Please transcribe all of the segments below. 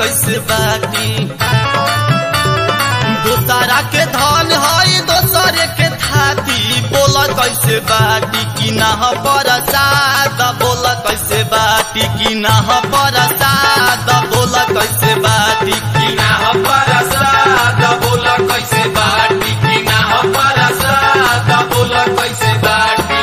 कैसे बाटी दोसरा के धन हई दोसरे के थाती बोल कैसे बाटी कि ना परसाद बोल कैसे बाटी कि ना परसाद बोल कैसे बाटी कि ना परसाद बोल कैसे बाटी कि ना परसाद बोल कैसे बाटी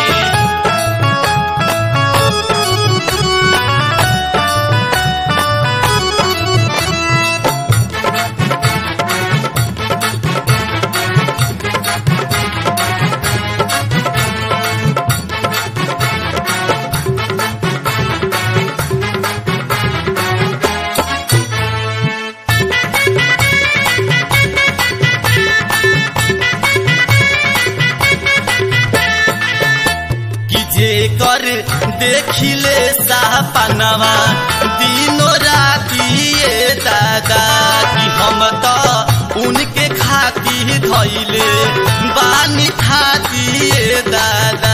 कि जे कर देखिले सापनवा दिनो राती ये दादा कि हम तो उनके खाती धैले बानी खाती ये दादा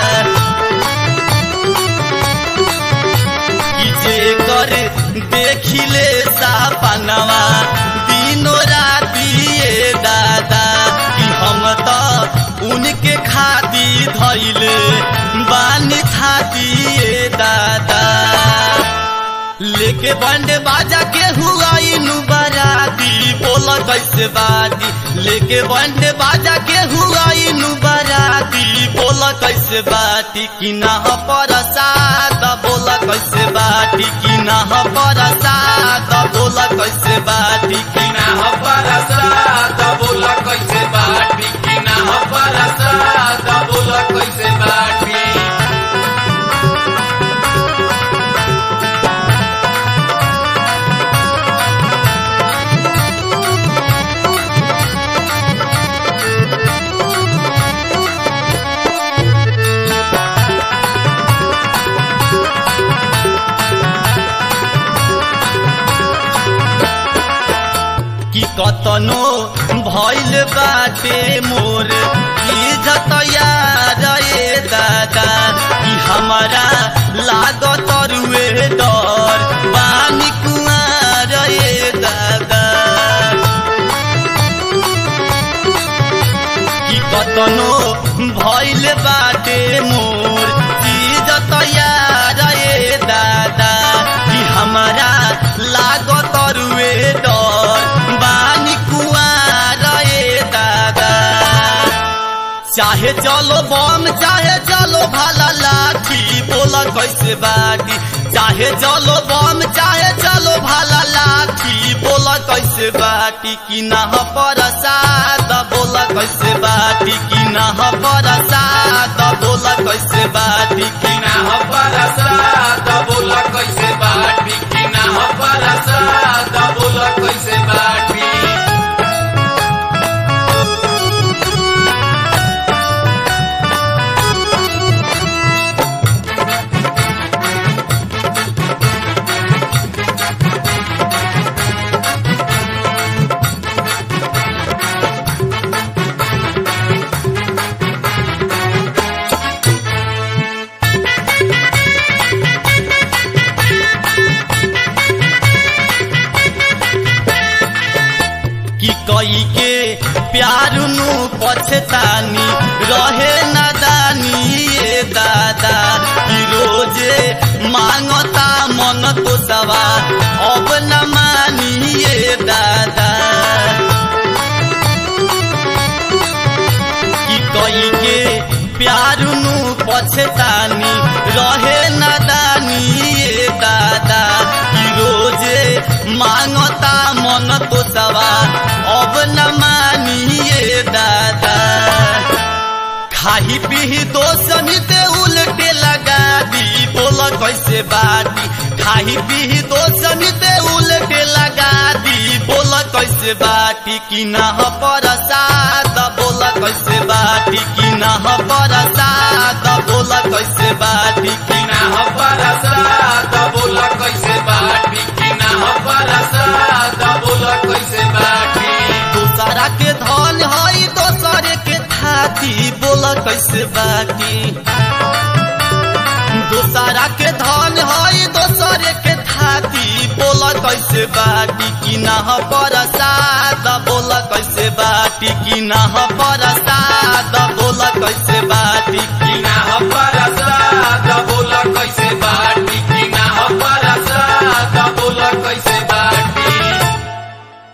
कि जे कर देखिले सापनवा दिनो राती ये दादा कि हम तो उनके खाती धैले बानी खाती ये दादा लेके बंड बाजा के हुआ इनु बराती बोल कैसे बाती लेके बंड बाजा के हुआ इनु बराती बोल कैसे बाती कि ना परसाद बोल कैसे बाती कि ना परसाद बोल कैसे बाती कि कि ना परसाद बोल कैसे बाटी कि ना परसाद बोल कैसे बाटी कि कतनो भइल बाटे मोर इज्जत यार ए दादा कि हमारा लागत रुए डर बानी कुआर ए दादा कि कतनो भइल बाटे मोर इज्जत यार ए दादा कि हमारा लागत रुए डर बानी कुआर ए दादा चाहे चलो बम चाहे चलो भाला लाठी बोल कैसे बाटी चाहे चलो बम चाहे चलो भाला लाठी बोल कैसे बाटी कि ना परसाद बोल कैसे बाटी कि ना परसाद बोल कैसे बाटी कि कि ना परसाद बोल कैसे बाटी कि ना परसाद बोल कैसे बाटी कि कई के प्यार नु पछतानी रहे नादानी ये दादा कि रोजे मांगता मन तो सवा अब न मानी ये दादा कि कई के प्यार नु पछतानी रहे नादानी ये दादा कि रोजे मांगता मन तो सवा अब न मानी ये दादा खाही पीही दो समिते उल्टे लगा दी बोल कैसे बाटी खाही पीही दो समिते उल्टे लगा दी बोल कैसे बाटी कि ना परसाद बोल कैसे बाटी कि ना परसाद बोल कैसे बाटी कि कि ना परसाद बोल कैसे बाटी कि ना परसाद बोल कैसे बाटी दूसरा के धन हई दोसरे के थाती बोल कैसे बाटी दूसरा के धन हई दोसरे के थाती बोल कैसे बाटी कि ना परसाद बोल कैसे बाटी कि ना परसाद